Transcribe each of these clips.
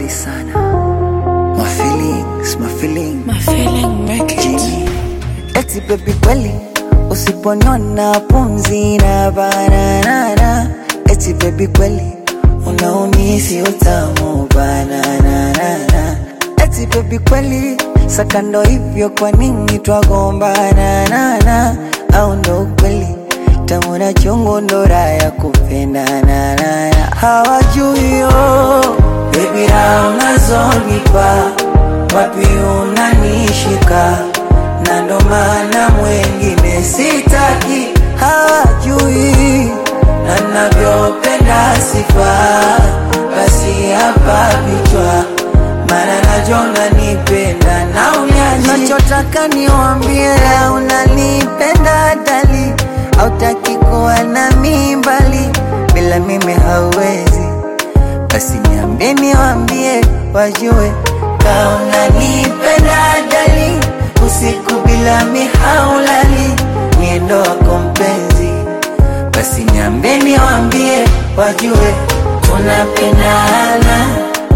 sana. My feelings, my feelings. My feeling make it. Jimmy. Eti baby kweli usiponiona pumzi na bananana. Eti baby kweli unaumisi utamu bananana. Eti baby kweli sakando hivyo kwa nini twagombana nana au ndo kweli tamu na chungu ndo raha ya kupendana nana hawajui yo baby raha unazonipa wapi unanishika na ndo maana mwengine sitaki hawajui na navyopenda sifa basi hapa vichwa maana najona nipenda na unyaji nachotaka niwambie unanipenda dali autaki kuwa na mimbali bila mimi hauwezi basi niambie niwambie wajue kauna nipenda dali usiku bila mihaulali niendo wako mpenzi basi niambie niwambie wajue tunapendana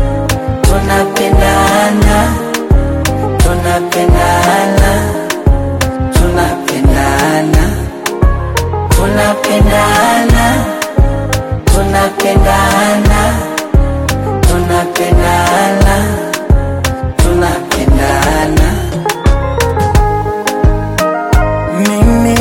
tunapendana tunapendana tunapendana tunapendana tunapendana tunapendana tunapendana Mimi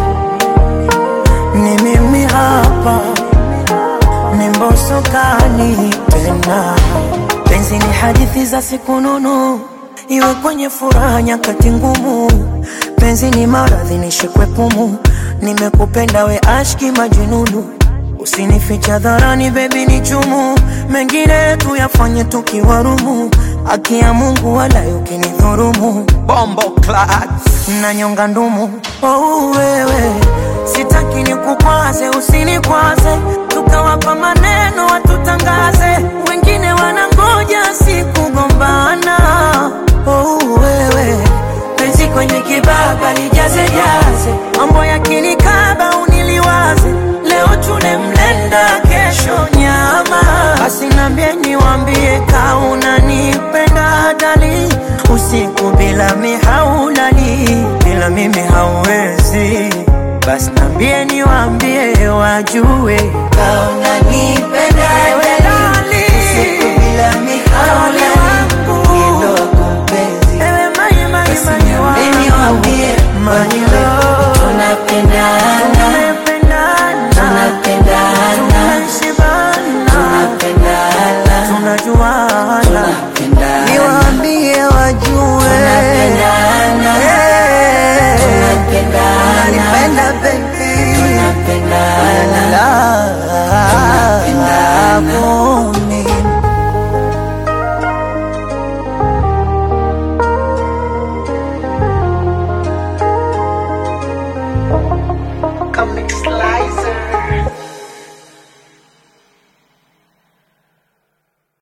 ni mimi hapa, ni Mbosso kani tena. Penzi ni hadithi za siku nunu, iwe kwenye furaha nyakati ngumu. Penzi ni maradhi nishikwe pumu, nimekupenda we ashki majununu. Usinificha dharani baby ni chumu, mengine tuyafanye tukiwarumu. Haki ya Mungu wala ukinidhurumu, bombo class na nyonga ndumu. Oh, wewe sitaki nikukwaze, usinikwaze, tukawapa maneno watutangaze, wengine wanangoja sikugombana. Oh, wewe penzi kwenye kibaba lijaze jaze, mambo yakinikaba uniliwaze, leo tune mlenda, kesho nyama. Basi nambie niwambie ka unanipenda dali, usiku bila mihaulali, bila mimi hauwezi. Basi nambie niwambie wajue kauna nipenda dali usiku bila mihaulali niendo wako mpenzi ewe mai mai basi mai niambie wangu niwambie my wajue love tunapendana